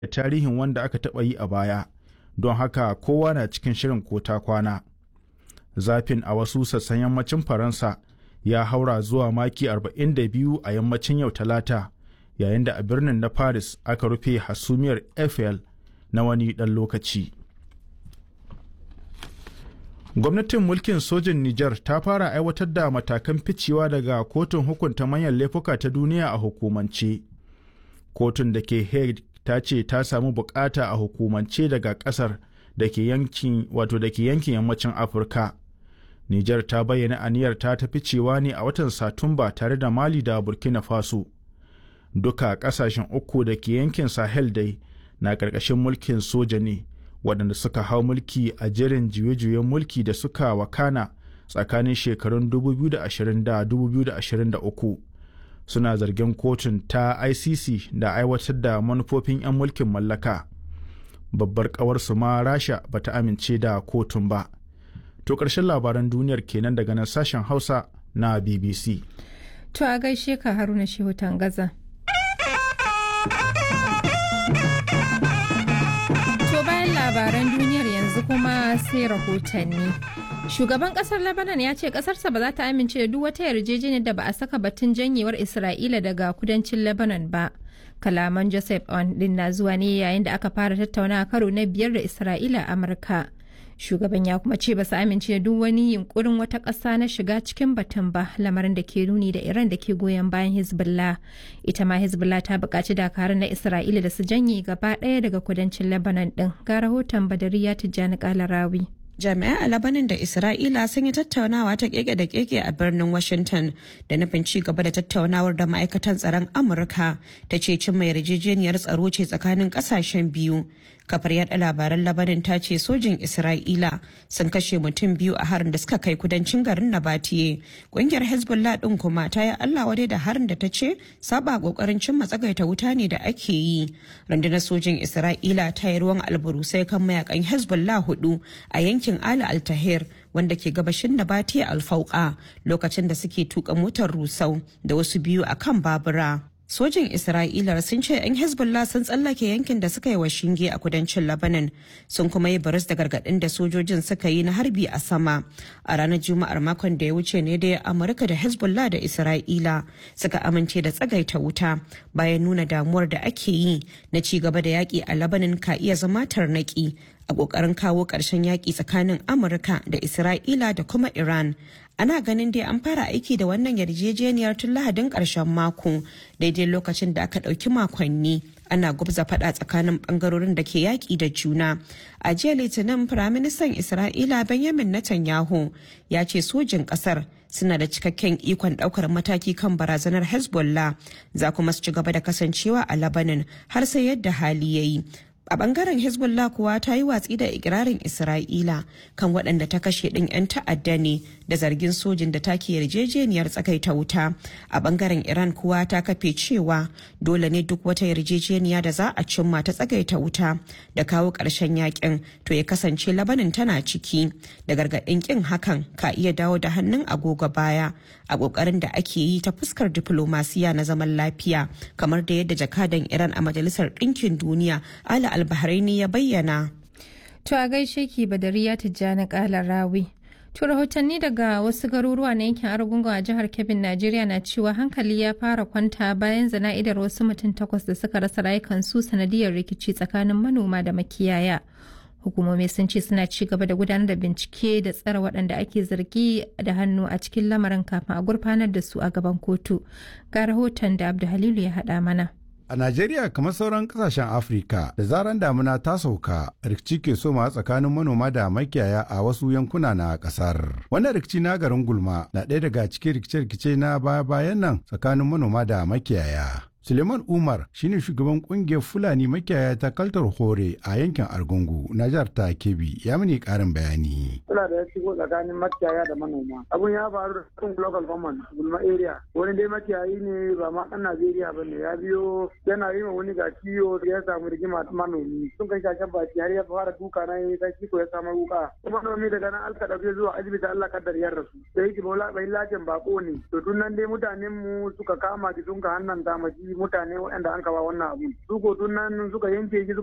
da tarihin wanda aka taɓa yi a baya don haka kowa na cikin shirin ko ta kwana zafin a wasu sassan yammacin faransa ya haura zuwa maki 42 a yammacin yau talata yayin da a birnin na paris aka rufe hasumiyar eiffel na wani ɗan lokaci gwamnatin mulkin sojin niger ta fara aiwatar da matakan ficewa daga kotun hukunta manyan laifuka ta duniya a hukumance kotun da ke hague ta ce ta samu bukata a hukumance daga kasar da ke yankin wato da ke yankin yammacin afirka niger ta bayyana aniyar ta ta ficewa ne a watan satumba tare da mali da burkina faso duka kasashen uku da ke yankin sahel dai na ƙarƙashin mulkin soja ne waɗanda suka hau mulki a jerin juye-juyen mulki da suka wakana tsakanin shekarun 2020 da 2023 suna zargin kotun ta icc da aiwatar da manufofin 'yan mulkin mallaka babbar ƙawarsu ma rasha ba ta amince da kotun ba to ƙarshen labaran duniyar kenan daga nan sashen hausa na bbc to a gaishe ka haruna shehu tangaza labaran duniyar yanzu kuma sai rahotanni. Shugaban kasar Lebanon ya ce kasarsa ba za ta amince da duk wata yarjejeniyar da ba a saka batun janyewar Isra'ila daga kudancin Lebanon ba. Kalaman Joseph On din na zuwa ne yayin da aka fara tattaunawa karo na biyar da Isra'ila a Amurka. Shugaban ya kuma ce ba su amince da duk wani yunkurin wata ƙasa na shiga cikin batun ba lamarin da ke nuni da Iran da ke goyon bayan Hezbollah. Ita ma Hezbollah ta buƙaci dakarun na Isra'ila da su janye gaba ɗaya daga kudancin Lebanon ɗin. Ga rahoton Badariya Tijjani Kalarawi. jami'ai a labanin da isra'ila sun yi tattaunawa ta keke da keke a birnin washington da nufin ci gaba da tattaunawar da ma'aikatan tsaron amurka ta ce cimma yarjejeniyar tsaro ce tsakanin kasashen biyu kafar yada labaran labanin ta ce sojin isra'ila sun kashe mutum biyu a harin da suka kai kudancin garin nabatiye kungiyar hezbollah din kuma ta yi allah wadai da harin da ta ce saba kokarin cimma tsagaita wuta ne da ake yi rundunar sojin isra'ila ta yi ruwan alburusai kan mayakan hezbollah hudu a yankin ala altahir wanda ke gabashin nabati alfauka lokacin da suke tuka motar rusau da wasu biyu a kan babura sojin isra'ila sun ce 'yan hezbollah sun tsallake yankin da suka yi wa shinge a kudancin lebanon sun kuma yi baris da gargadin da sojojin suka yi na harbi a sama a ranar juma'ar makon da ya wuce ne da amurka da hezbollah da isra'ila suka amince da tsagaita wuta bayan nuna damuwar da ake yi na ci gaba da yaƙi a lebanon ka iya zama tarnaki a ƙoƙarin kawo ƙarshen yaƙi tsakanin amurka da isra'ila da kuma iran ana ganin dai an fara aiki da wannan yarjejeniyar tun lahadin ƙarshen mako daidai lokacin da aka ɗauki makonni ana gubza faɗa tsakanin ɓangarorin da ke yaƙi da juna a jiya litinin firaministan isra'ila benjamin netanyahu ya ce sojin ƙasar suna da cikakken ikon ɗaukar mataki kan barazanar hezbollah za kuma su ci gaba da kasancewa a labanin har sai yadda hali ya yi a bangaren hezbollah kuwa ta yi watsi da ikirarin isra'ila kan waɗanda ta kashe ɗin 'yan ta'adda ne da zargin sojin da take yarjejeniyar tsakaita wuta a bangaren iran kuwa ta kafe cewa dole ne duk wata yarjejeniya da za a cimma ta tsagaita wuta da kawo ƙarshen yakin to ya kasance labanin tana ciki da gargaɗin ƙin hakan ka iya dawo da hannun agogo baya a ƙoƙarin da ake yi ta fuskar diflomasiya na zaman lafiya kamar da yadda jakadan iran a majalisar ɗinkin duniya ala albahraini ya bayyana To a gaishe ki Badariya Tijjani Kala Rawi. To rahotanni daga wasu garuruwa na yankin Argungu a jihar Kebbi, Najeriya na cewa hankali ya fara kwanta bayan zana'idar wasu mutum takwas da suka rasa rayukansu sanadiyar rikici tsakanin manoma da makiyaya. Hukumomi sun ce suna ci gaba da gudanar da bincike da tsare waɗanda ake zargi da hannu a cikin lamarin kafin a gurfanar da su a gaban kotu. Ga rahoton da Abdu Halilu ya haɗa mana. A Najeriya kamar sauran kasashen Afirka da zaran damuna ta sauka rikici ke soma tsakanin manoma da makiyaya a wasu yankuna na kasar. Wannan rikici na garin Gulma na ɗaya daga cikin rikice-rikice na baya-bayan nan tsakanin manoma da makiyaya. Suleiman Umar shine shugaban kungiyar Fulani makiyaya ta Kaltar Hore a yankin Argungu na jihar ta Kebbi ya mini karin bayani. matsala da ya shigo tsakanin makiyaya da manoma abun ya faru da cikin local government gulma area wani dai makiyayi ne ba ma ɗan najeriya ba ne ya biyo yana yi ma wani ga kiyo ya samu rigima manomi sun kai shashen baki har ya fara duka na yi sai ko ya samu wuka kuma manomi daga nan alka ɗauke zuwa asibiti allah kaddar ya rasu da yake bola bai lacin bako ne to tun nan dai mutanen mu suka kama ki sun ka hannan damaji mutane waɗanda an kawa wannan abu su ko tun nan suka yanke